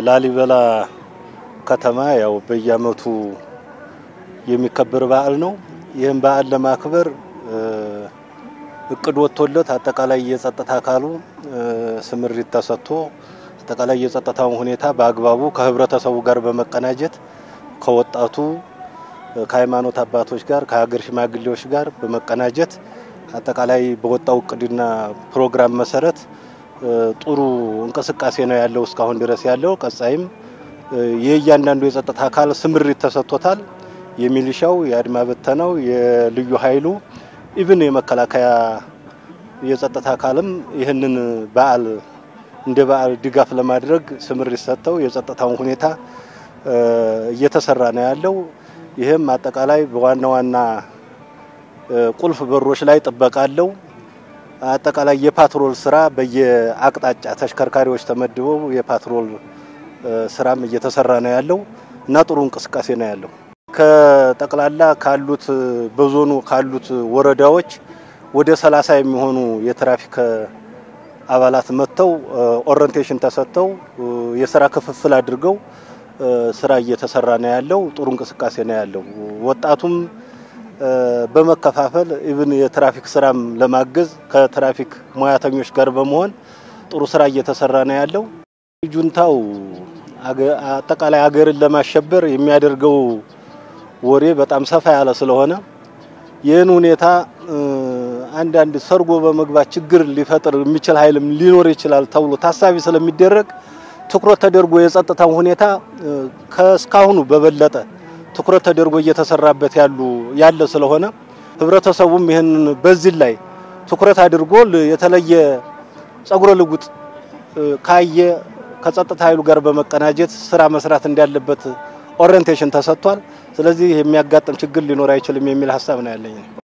በላሊበላ ከተማ ያው በየዓመቱ የሚከበር በዓል ነው። ይህም በዓል ለማክበር እቅድ ወጥቶለት አጠቃላይ የጸጥታ አካሉ ስምሪት ተሰጥቶ አጠቃላይ የጸጥታውን ሁኔታ በአግባቡ ከህብረተሰቡ ጋር በመቀናጀት ከወጣቱ ከሃይማኖት አባቶች ጋር ከሀገር ሽማግሌዎች ጋር በመቀናጀት አጠቃላይ በወጣው እቅድና ፕሮግራም መሰረት ጥሩ እንቅስቃሴ ነው ያለው እስካሁን ድረስ ያለው። ቀጣይም የእያንዳንዱ የጸጥታ አካል ስምሪት ተሰጥቶታል። የሚሊሻው፣ የአድማ በተናው፣ የልዩ ኃይሉ ኢቭን የመከላከያ የጸጥታ አካልም ይህንን በዓል እንደ በዓል ድጋፍ ለማድረግ ስምሪት ሰጥተው የጸጥታውን ሁኔታ እየተሰራ ነው ያለው። ይህም አጠቃላይ በዋና ዋና ቁልፍ በሮች ላይ ጥበቃ አለው። አጠቃላይ የፓትሮል ስራ በየአቅጣጫ ተሽከርካሪዎች ተመድበው የፓትሮል ስራም እየተሰራ ነው ያለው እና ጥሩ እንቅስቃሴ ነው ያለው። ከጠቅላላ ካሉት በዞኑ ካሉት ወረዳዎች ወደ ሰላሳ የሚሆኑ የትራፊክ አባላት መጥተው ኦሪንቴሽን ተሰጥተው የስራ ክፍፍል አድርገው ስራ እየተሰራ ነው ያለው። ጥሩ እንቅስቃሴ ነው ያለው። ወጣቱም በመከፋፈል ኢቭን የትራፊክ ስራም ለማገዝ ከትራፊክ ሙያተኞች ጋር በመሆን ጥሩ ስራ እየተሰራ ነው ያለው። ጁንታው አጠቃላይ ሀገርን ለማሸበር የሚያደርገው ወሬ በጣም ሰፋ ያለ ስለሆነ ይህን ሁኔታ አንዳንድ ሰርጎ በመግባት ችግር ሊፈጥር የሚችል ኃይልም ሊኖር ይችላል ተብሎ ታሳቢ ስለሚደረግ ትኩረት ተደርጎ የጸጥታው ሁኔታ ከእስካሁኑ በበለጠ ትኩረት ተደርጎ እየተሰራበት ያሉ ያለ ስለሆነ ህብረተሰቡም ይህን በዚህ ላይ ትኩረት አድርጎ የተለየ ጸጉረ ልውጥ ካየ ከጸጥታ ኃይሉ ጋር በመቀናጀት ስራ መስራት እንዳለበት ኦሪንቴሽን ተሰጥቷል። ስለዚህ የሚያጋጥም ችግር ሊኖር አይችልም የሚል ሀሳብ ነው ያለኝ።